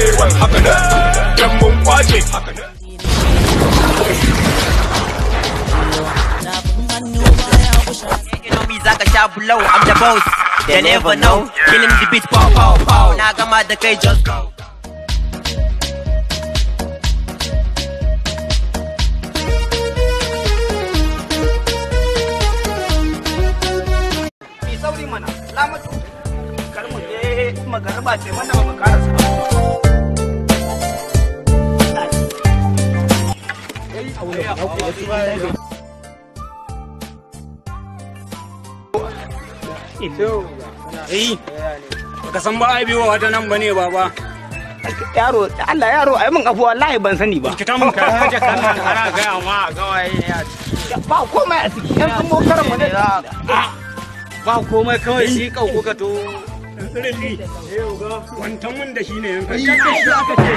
wai haka nan dan mun kwace haka nan You know me, Zaka Sha Blow, I'm the boss. They never know. Killing the beat, pow, pow, pow. Now come out the cage, just go. Mai sauri mana, lamatu. Kar mu je magariba ce mana ba mu karasa. Eh, baka san ba ai biyo wata nan bane baba. Yaro, Allah yaro, ai mun abu wallahi ban sani ba. Kita mun ka haje kana ana ga amma gawaye ya. Ba komai a ciki, yan sun mokaran mu ne. Ba komai kawai shi kau kuka to. Tsirili. Wantan mun da shi ne yanka. Kakka shi aka ce.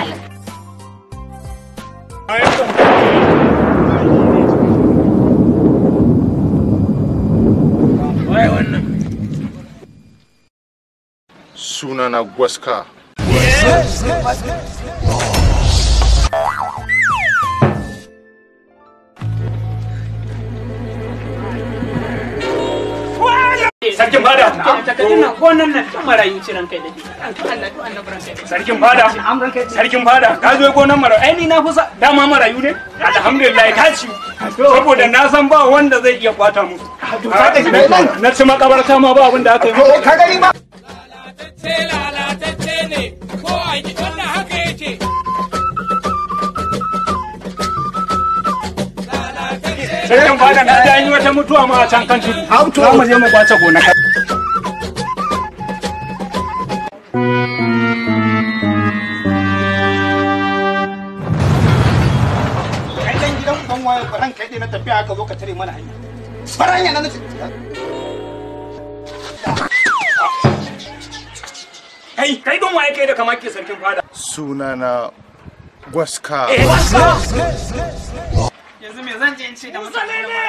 Wai wannan. sunana gwaska Sarkin fada. Takardun nan ko nan nan kan marayu ce ranka da Allah to annabi ranka da Sarkin fada. Am ranka da Sarkin fada. Ka zo gonan marayu. Ai ni na fi sa dama marayu ne. Alhamdulillah ta ci. Saboda na san ba wanda zai iya kwata mu. Na ci makabarta ma ba abin da aka yi mu. Ka gani ba? sai lalatacce ne ko a yi wannan haka yake Sarkin fada na ji an yi wata mutuwa ma a can kan tudu. Za mu je mu kwace gonaka. Kai dan gidan uban waye ko ranka dai na tafiya aka zo ka tare mana hanya. Faranya na nace. Kai, kai don waye kai da kamar ke sarkin fada. sunana gwaska Yanzu me zan je in ce da mutane ne?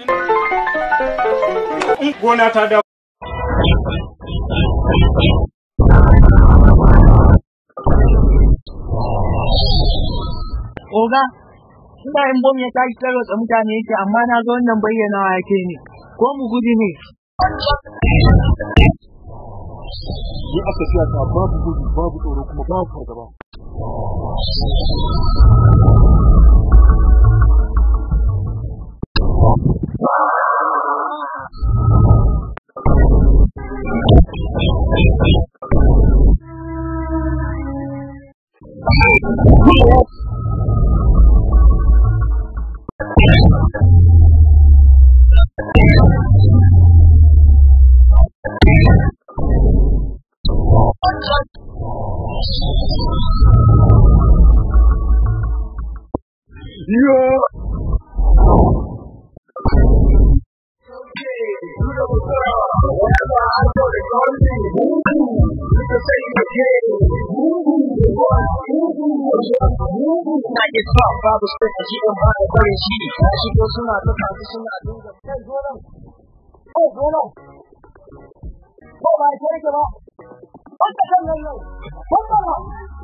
In gona ta da Oga, ina yin bom ya tashi tarwatsa mutane yake amma na ga wannan bayyanawa yake ne. Ko mu gudu ne? ni aka fiya ta babu gudu babu tsoro kuma babu fargaba Na ke sa babu sai a shi ɗin ba da barin shi. Ya shigo suna ta kasu suna dinga. Kai zo nan. Kai zo nan. Ko ba ke rike ba. Wanda kan nan yau. Wanda nan.